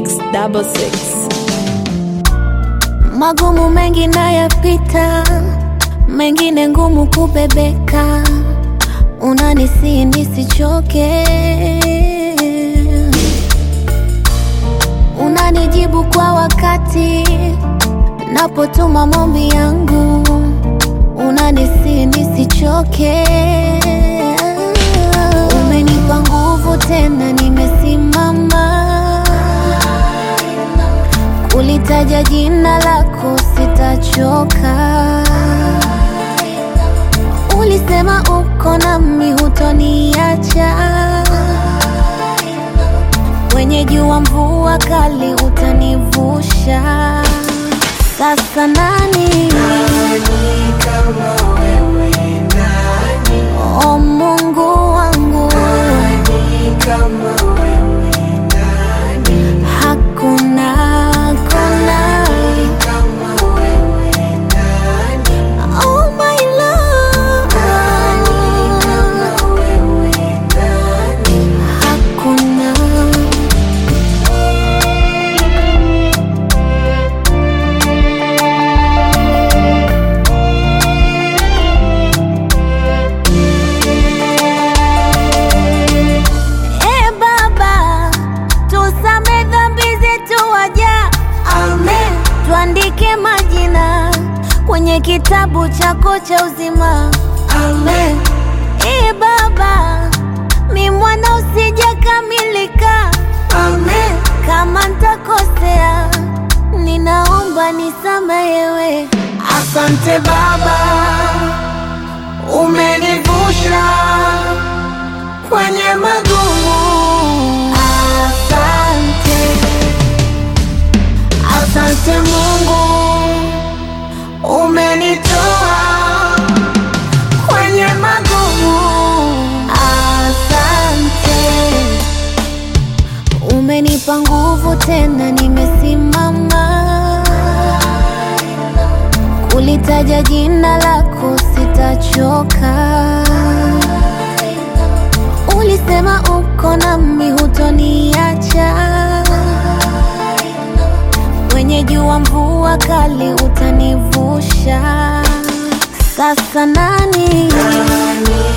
double six. Magumu mengi nayapita, mengine ngumu kubebeka, unanisihi nisichoke, unanijibu kwa wakati napotuma maombi yangu, unanisihi nisichoke, umenipa nguvu tena, nimesimama Kulitaja jina lako sitachoka. Ulisema uko nami, hutoniacha. Kwenye jua, mvua kali, utanivusha. Sasa nani o Mungu wangu, hakuna hakuna Oh my love, hakuna E Baba, tusame dhambi zetu waja, amen. Tuandike majina kwenye kitabu chako cha uzima, amen. E Baba, mi mwana usijakamilika, amen. Kama ntakosea, ninaomba nisamehewe. Asante Baba, umenivusha kwenye magumu. Asante, Asante Mungu, umenitoa kwenye magumu. asante. Umenipa nguvu tena, nimesimama. Kulitaja jina lako sitachoka. Ulisema uko nami, hutoniacha. Kwenye jua, mvua kali, utanivusha. Sasa nani Nani